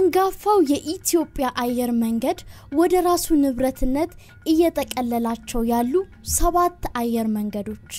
አንጋፋው የኢትዮጵያ አየር መንገድ ወደ ራሱ ንብረትነት እየጠቀለላቸው ያሉ ሰባት አየር መንገዶች።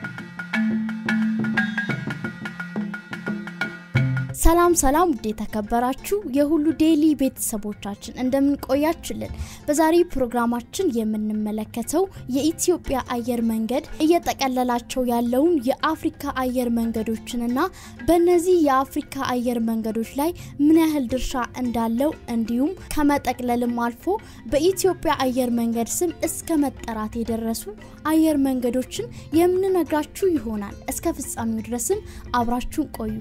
ሰላም ሰላም፣ ውድ የተከበራችሁ የሁሉ ዴይሊ ቤተሰቦቻችን እንደምን ቆያችሁልን? በዛሬ ፕሮግራማችን የምንመለከተው የኢትዮጵያ አየር መንገድ እየጠቀለላቸው ያለውን የአፍሪካ አየር መንገዶችንና በእነዚህ የአፍሪካ አየር መንገዶች ላይ ምን ያህል ድርሻ እንዳለው እንዲሁም ከመጠቅለልም አልፎ በኢትዮጵያ አየር መንገድ ስም እስከ መጠራት የደረሱ አየር መንገዶችን የምንነግራችሁ ይሆናል። እስከ ፍጻሜው ድረስም አብራችሁን ቆዩ።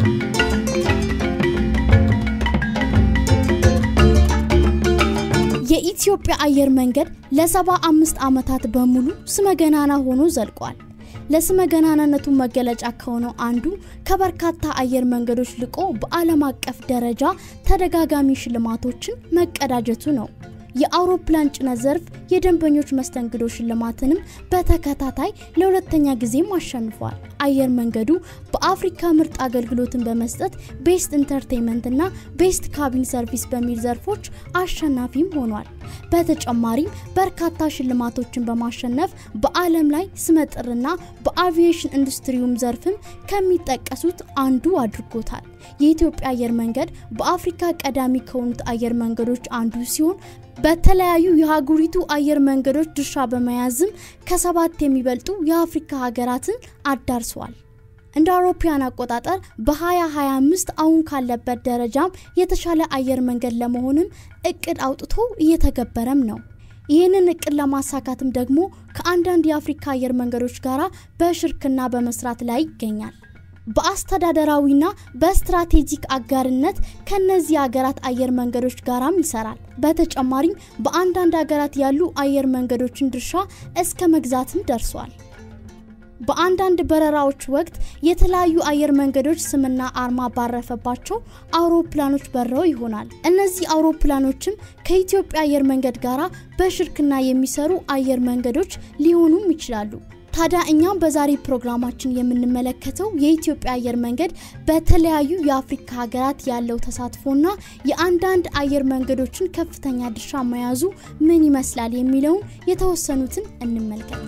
የኢትዮጵያ አየር መንገድ ለሰባ አምስት ዓመታት በሙሉ ስመ ገናና ሆኖ ዘልቋል። ለስመ ገናናነቱ መገለጫ ከሆነው አንዱ ከበርካታ አየር መንገዶች ልቆ በዓለም አቀፍ ደረጃ ተደጋጋሚ ሽልማቶችን መቀዳጀቱ ነው። የአውሮፕላን ጭነት ዘርፍ የደንበኞች መስተንግዶ ሽልማትንም በተከታታይ ለሁለተኛ ጊዜም አሸንፏል። አየር መንገዱ በአፍሪካ ምርጥ አገልግሎትን በመስጠት ቤስት ኢንተርቴንመንት እና ቤስት ካቢን ሰርቪስ በሚል ዘርፎች አሸናፊም ሆኗል። በተጨማሪም በርካታ ሽልማቶችን በማሸነፍ በዓለም ላይ ስመጥርና በአቪዬሽን ኢንዱስትሪውም ዘርፍም ከሚጠቀሱት አንዱ አድርጎታል። የኢትዮጵያ አየር መንገድ በአፍሪካ ቀዳሚ ከሆኑት አየር መንገዶች አንዱ ሲሆን በተለያዩ የሀገሪቱ አየር መንገዶች ድርሻ በመያዝም ከሰባት የሚበልጡ የአፍሪካ ሀገራትን አዳርሰዋል። እንደ አውሮፓውያን አቆጣጠር በ2025 አሁን ካለበት ደረጃም የተሻለ አየር መንገድ ለመሆንም እቅድ አውጥቶ እየተገበረም ነው። ይህንን እቅድ ለማሳካትም ደግሞ ከአንዳንድ የአፍሪካ አየር መንገዶች ጋር በሽርክና በመስራት ላይ ይገኛል። በአስተዳደራዊና በስትራቴጂክ አጋርነት ከነዚህ ሀገራት አየር መንገዶች ጋራም ይሰራል። በተጨማሪም በአንዳንድ ሀገራት ያሉ አየር መንገዶችን ድርሻ እስከ መግዛትም ደርሷል። በአንዳንድ በረራዎች ወቅት የተለያዩ አየር መንገዶች ስምና አርማ ባረፈባቸው አውሮፕላኖች በረው ይሆናል። እነዚህ አውሮፕላኖችም ከኢትዮጵያ አየር መንገድ ጋራ በሽርክና የሚሰሩ አየር መንገዶች ሊሆኑም ይችላሉ። ታዲያ እኛም በዛሬ ፕሮግራማችን የምንመለከተው የኢትዮጵያ አየር መንገድ በተለያዩ የአፍሪካ ሀገራት ያለው ተሳትፎና የአንዳንድ አየር መንገዶችን ከፍተኛ ድርሻ መያዙ ምን ይመስላል የሚለውን የተወሰኑትን እንመልከት።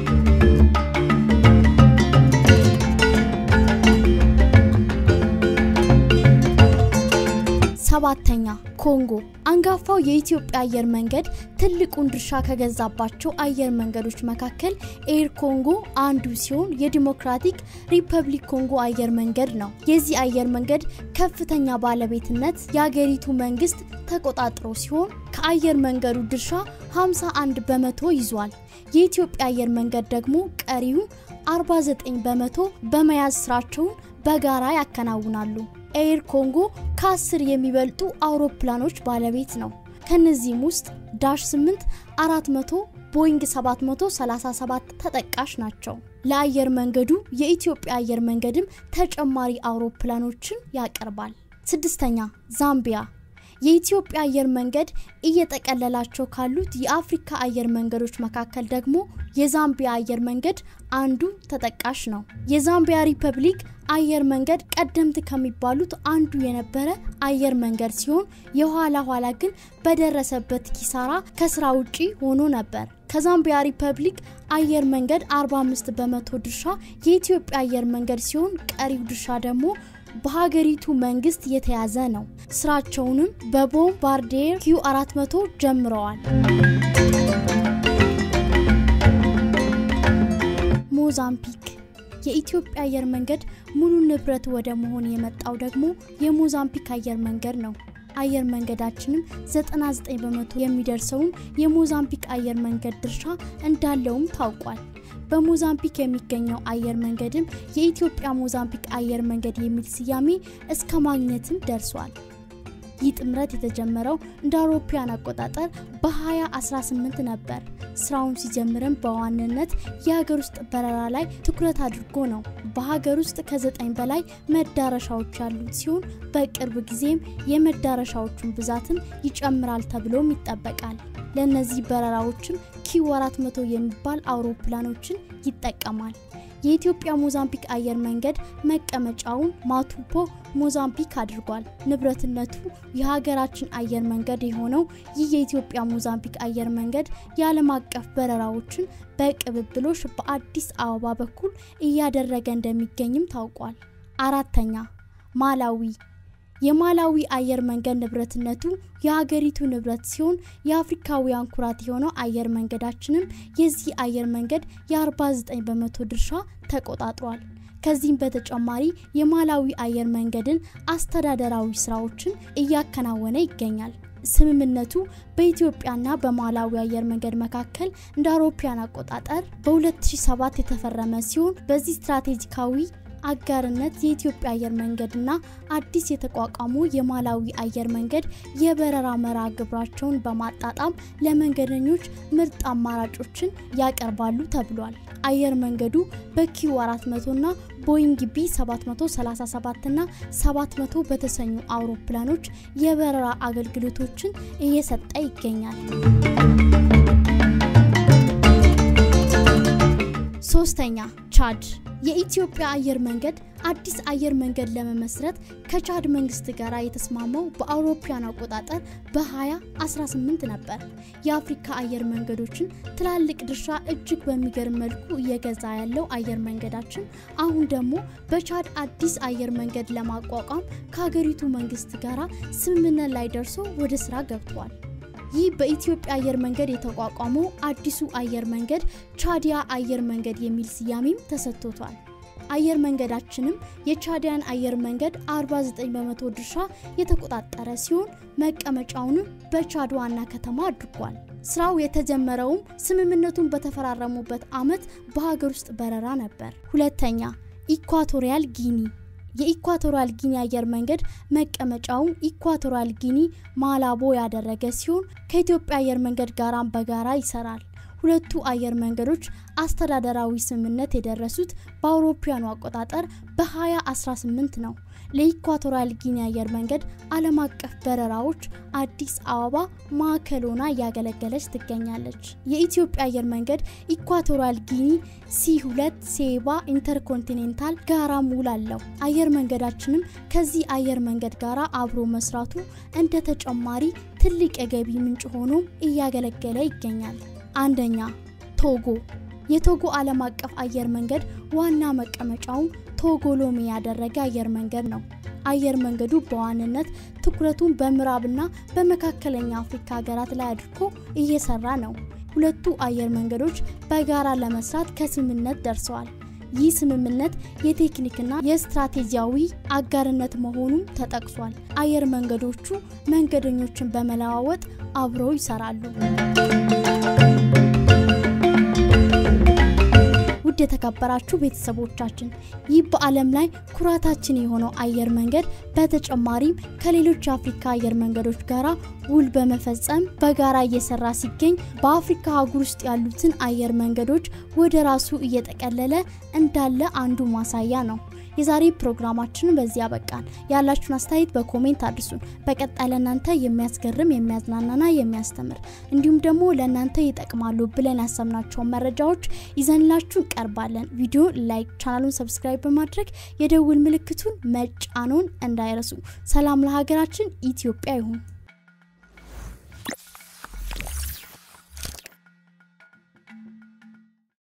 ሰባተኛ ኮንጎ። አንጋፋው የኢትዮጵያ አየር መንገድ ትልቁን ድርሻ ከገዛባቸው አየር መንገዶች መካከል ኤር ኮንጎ አንዱ ሲሆን የዲሞክራቲክ ሪፐብሊክ ኮንጎ አየር መንገድ ነው። የዚህ አየር መንገድ ከፍተኛ ባለቤትነት የአገሪቱ መንግስት ተቆጣጥሮ ሲሆን ከአየር መንገዱ ድርሻ 51 በመቶ ይዟል። የኢትዮጵያ አየር መንገድ ደግሞ ቀሪውን 49 በመቶ በመያዝ ስራቸውን በጋራ ያከናውናሉ። ኤር ኮንጎ ከአስር የሚበልጡ አውሮፕላኖች ባለቤት ነው። ከነዚህም ውስጥ ዳሽ 8 400 ቦይንግ 737 ተጠቃሽ ናቸው። ለአየር መንገዱ የኢትዮጵያ አየር መንገድም ተጨማሪ አውሮፕላኖችን ያቀርባል። ስድስተኛ ዛምቢያ የኢትዮጵያ አየር መንገድ እየጠቀለላቸው ካሉት የአፍሪካ አየር መንገዶች መካከል ደግሞ የዛምቢያ አየር መንገድ አንዱ ተጠቃሽ ነው። የዛምቢያ ሪፐብሊክ አየር መንገድ ቀደምት ከሚባሉት አንዱ የነበረ አየር መንገድ ሲሆን የኋላ ኋላ ግን በደረሰበት ኪሳራ ከስራ ውጪ ሆኖ ነበር። ከዛምቢያ ሪፐብሊክ አየር መንገድ 45 በመቶ ድርሻ የኢትዮጵያ አየር መንገድ ሲሆን ቀሪው ድርሻ ደግሞ በሀገሪቱ መንግስት የተያዘ ነው። ስራቸውንም በቦምባርዴር ኪዩ 400 ጀምረዋል። ሞዛምቢክ የኢትዮጵያ አየር መንገድ ሙሉ ንብረት ወደ መሆን የመጣው ደግሞ የሞዛምቢክ አየር መንገድ ነው። አየር መንገዳችንም 99 በመቶ የሚደርሰውን የሞዛምቢክ አየር መንገድ ድርሻ እንዳለውም ታውቋል። በሞዛምቢክ የሚገኘው አየር መንገድም የኢትዮጵያ ሞዛምቢክ አየር መንገድ የሚል ስያሜ እስከ ማግኘትም ደርሷል። ይህ ጥምረት የተጀመረው እንደ አውሮፓውያን አቆጣጠር በ2018 ነበር። ስራውን ሲጀምርም በዋናነት የሀገር ውስጥ በረራ ላይ ትኩረት አድርጎ ነው። በሀገር ውስጥ ከዘጠኝ በላይ መዳረሻዎች ያሉት ሲሆን በቅርብ ጊዜም የመዳረሻዎቹን ብዛትም ይጨምራል ተብሎም ይጠበቃል። ለእነዚህ በረራዎችም ኪው 400 የሚባል አውሮፕላኖችን ይጠቀማል። የኢትዮጵያ ሞዛምቢክ አየር መንገድ መቀመጫውን ማቱፖ ሞዛምቢክ አድርጓል። ንብረትነቱ የሀገራችን አየር መንገድ የሆነው ይህ የኢትዮጵያ ሞዛምቢክ አየር መንገድ የዓለም አቀፍ በረራዎችን በቅብብሎሽ በአዲስ አበባ በኩል እያደረገ እንደሚገኝም ታውቋል። አራተኛ ማላዊ የማላዊ አየር መንገድ ንብረትነቱ የሀገሪቱ ንብረት ሲሆን የአፍሪካውያን ኩራት የሆነው አየር መንገዳችንም የዚህ አየር መንገድ የ49 በመቶ ድርሻ ተቆጣጥሯል። ከዚህም በተጨማሪ የማላዊ አየር መንገድን አስተዳደራዊ ስራዎችን እያከናወነ ይገኛል። ስምምነቱ በኢትዮጵያና በማላዊ አየር መንገድ መካከል እንደ አውሮፓውያን አቆጣጠር በ2007 የተፈረመ ሲሆን በዚህ ስትራቴጂካዊ አጋርነት የኢትዮጵያ አየር መንገድና አዲስ የተቋቋሙ የማላዊ አየር መንገድ የበረራ መርሃ ግብራቸውን በማጣጣም ለመንገደኞች ምርጥ አማራጮችን ያቀርባሉ ተብሏል። አየር መንገዱ በኪው 400 ና ቦይንግ ቢ 737 ና 700 በተሰኙ አውሮፕላኖች የበረራ አገልግሎቶችን እየሰጠ ይገኛል። ሶስተኛ ቻድ የኢትዮጵያ አየር መንገድ አዲስ አየር መንገድ ለመመስረት ከቻድ መንግስት ጋር የተስማማው በአውሮፓውያን አቆጣጠር በ2018 ነበር። የአፍሪካ አየር መንገዶችን ትላልቅ ድርሻ እጅግ በሚገርም መልኩ እየገዛ ያለው አየር መንገዳችን አሁን ደግሞ በቻድ አዲስ አየር መንገድ ለማቋቋም ከሀገሪቱ መንግስት ጋር ስምምነት ላይ ደርሶ ወደ ስራ ገብቷል። ይህ በኢትዮጵያ አየር መንገድ የተቋቋመው አዲሱ አየር መንገድ ቻዲያ አየር መንገድ የሚል ስያሜም ተሰጥቶታል። አየር መንገዳችንም የቻዲያን አየር መንገድ 49 በመቶ ድርሻ የተቆጣጠረ ሲሆን መቀመጫውንም በቻድ ዋና ከተማ አድርጓል። ስራው የተጀመረውም ስምምነቱን በተፈራረሙበት አመት በሀገር ውስጥ በረራ ነበር። ሁለተኛ ኢኳቶሪያል ጊኒ የኢኳቶሪያል ጊኒ አየር መንገድ መቀመጫውን ኢኳቶሪያል ጊኒ ማላቦ ያደረገ ሲሆን ከኢትዮጵያ አየር መንገድ ጋራም በጋራ ይሰራል። ሁለቱ አየር መንገዶች አስተዳደራዊ ስምምነት የደረሱት በአውሮፓውያኑ አቆጣጠር በ2018 ነው። ለኢኳቶሪያል ጊኒ አየር መንገድ ዓለም አቀፍ በረራዎች አዲስ አበባ ማዕከል ሆና እያገለገለች ትገኛለች። የኢትዮጵያ አየር መንገድ ኢኳቶሪያል ጊኒ ሲ2 ሴባ ኢንተርኮንቲኔንታል ጋራ ውል አለው። አየር መንገዳችንም ከዚህ አየር መንገድ ጋራ አብሮ መስራቱ እንደ ተጨማሪ ትልቅ የገቢ ምንጭ ሆኖም እያገለገለ ይገኛል። አንደኛ ቶጎ የቶጎ ዓለም አቀፍ አየር መንገድ ዋና መቀመጫው ቶጎ ሎሜ ያደረገ አየር መንገድ ነው። አየር መንገዱ በዋንነት ትኩረቱን በምዕራብና በመካከለኛ አፍሪካ ሀገራት ላይ አድርጎ እየሰራ ነው። ሁለቱ አየር መንገዶች በጋራ ለመስራት ከስምምነት ደርሰዋል። ይህ ስምምነት የቴክኒክና የስትራቴጂያዊ አጋርነት መሆኑም ተጠቅሷል። አየር መንገዶቹ መንገደኞችን በመለዋወጥ አብረው ይሰራሉ። ውድ የተከበራችሁ ቤተሰቦቻችን ይህ በዓለም ላይ ኩራታችን የሆነው አየር መንገድ በተጨማሪም ከሌሎች የአፍሪካ አየር መንገዶች ጋራ ውል በመፈጸም በጋራ እየሰራ ሲገኝ በአፍሪካ አህጉር ውስጥ ያሉትን አየር መንገዶች ወደ ራሱ እየጠቀለለ እንዳለ አንዱ ማሳያ ነው። የዛሬ ፕሮግራማችንን በዚህ ያበቃን። ያላችሁን አስተያየት በኮሜንት አድርሱን። በቀጣይ ለእናንተ የሚያስገርም የሚያዝናናና የሚያስተምር እንዲሁም ደግሞ ለእናንተ ይጠቅማሉ ብለን ያሰብናቸውን መረጃዎች ይዘንላችሁ እንቀርባለን። ቪዲዮ ላይክ፣ ቻናሉን ሰብስክራይብ በማድረግ የደውል ምልክቱን መጫኖን እንዳይረሱ። ሰላም ለሀገራችን ኢትዮጵያ ይሁን።